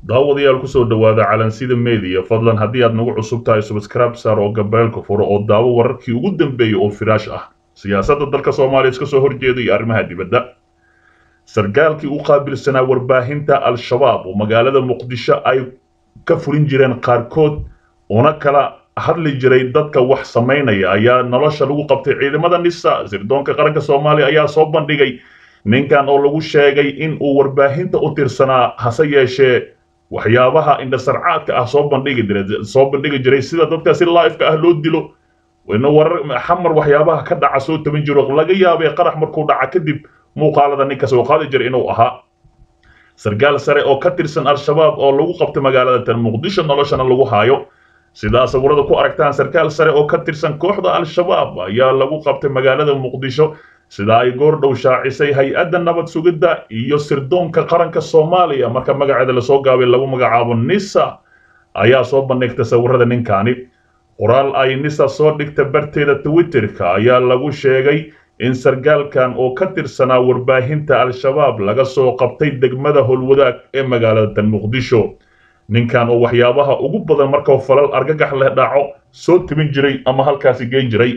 daawadayaal kusoo dhowaada calansida media fadlan haddii aad nagu cusub tahay subscribe saar oo gabeelka furo oo daawo wararkii ugu dambeeyey oo firaash ah siyaasadda dalka soomaaliya iska soo horjeeda iyo arrimaha dibadda sarkaalkii u qaabilsanaa warbaahinta al-shabaab oo magaalada muqdisho ay ka fulin jireen qaarkood una kala hadli jiray dadka wax samaynaya ayaa nolosha lagu qabtay ciidamada nisa sirdoonka qaranka soomaaliya ayaa soo bandhigay ninkan oo lagu sheegay in uu warbaahinta u tirsanaa hase yeeshee waxyaabaha indhasarcaadka ah soo bandhigi jiray soo bandhigi jiray sida dadka si live-ka ah loo dilo ina warar xamar waxyaabaha ka dhaca soo tabin jiro laga yaabay qarax markuu dhaca kadib muuqaalada ninka soo qaadi jiray inuu ahaa sarkaal sare oo ka tirsan al-shabaab oo lagu qabtay magaalada tan muqdisho noloshana lagu haayo sidaa sawirada ku aragtaan sarkaal sare oo ka tirsan kooxda al-shabaab ayaa lagu qabtay magaalada muqdisho sida ay goor dhow shaacisay hay-adda nabad sugidda iyo sirdoonka qaranka soomaaliya marka magaceeda lasoo gaabay lagu magacaabo nisa ayaa soo bandhigtay sawirada ninkaani qoraal ay nisa soo dhigta barteeda twitterka ayaa lagu sheegay in sarkaalkan oo ka tirsanaa warbaahinta al-shabaab laga soo qabtay degmada howlwadaag ee magaalada tan muqdisho ninkan oo waxyaabaha ugu badan markuu falal argagax leh dhaco soo tibin jiray ama halkaasi geyn jiray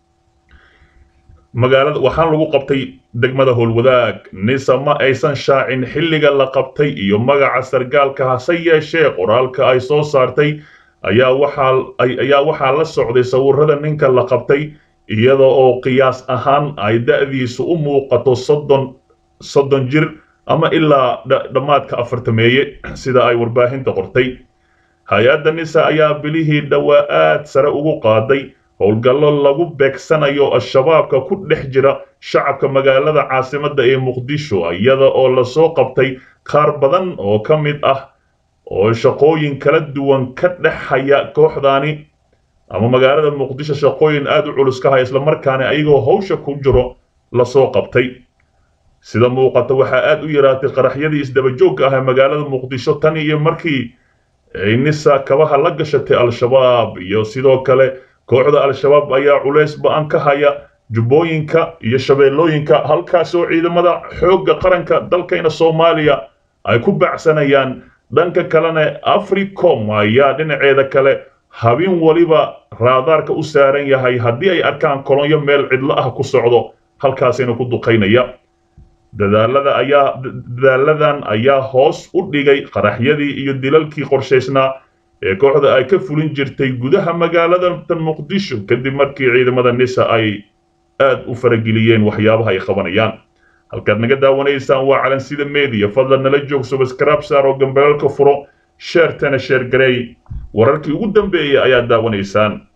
magaalada waxaan lagu qabtay degmada howlwadaag nisa ma aysan shaacin xilliga la qabtay iyo magaca sarkaalka hase yeeshee qoraalka ay soo saartay ayaa waxaa ayaa waxaa la socday sawirada ninka la qabtay iyada oo qiyaas ahaan ay da'diisu u muuqato soddon soddon jir ama ilaa dhammaadka afartameeye sida ay warbaahinta qortay hay-adda nisa ayaa bilihii dhowaa aad sare ugu qaaday howlgallo lagu beegsanayo al-shabaabka ku dhex jira shacabka magaalada caasimadda ee muqdisho iyada oo lasoo qabtay qaar badan oo ka mid ah oo shaqooyin kala duwan ka dhexhaya kooxdaani ama magaalada muqdisho shaqooyin aad u culus ka haya islamarkaana ayagoo hawsha ku jiro lasoo qabtay sida muuqata waxaa aad u yaraatay qaraxyadii isdabajoogka ah ee magaalada muqdisho tan iyo markii ay nisa kabaha la gashatay al-shabaab iyo sidoo kale kooxda al-shabaab ayaa culays ba-an ka haya jubbooyinka iyo shabeellooyinka halkaas oo ciidamada xoogga qaranka dalkayna soomaaliya ay ku bacsanayaan dhanka kalena africom ayaa dhinaceeda kale habeen waliba raadaarka u saaran yahay haddii ay arkaan kolonyo meel cidlo ah ku socdo halkaasina ku duqaynaya dadaalada ayaa dadaaladan ayaa hoos u dhigay qaraxyadii iyo dilalkii qorshaysnaa ee kooxda ay ka fulin jirtay gudaha magaalada tan muqdisho kadib markii ciidamada nisa ay aad u farageliyeen waxyaabaha ay qabanayaan halkaad naga daawanaysaan waa calansida media fadlan nala joog subscribe saar oo gambeelka furo sheertana sheer gareey wararkii ugu dambeeyay ayaad daawanaysaan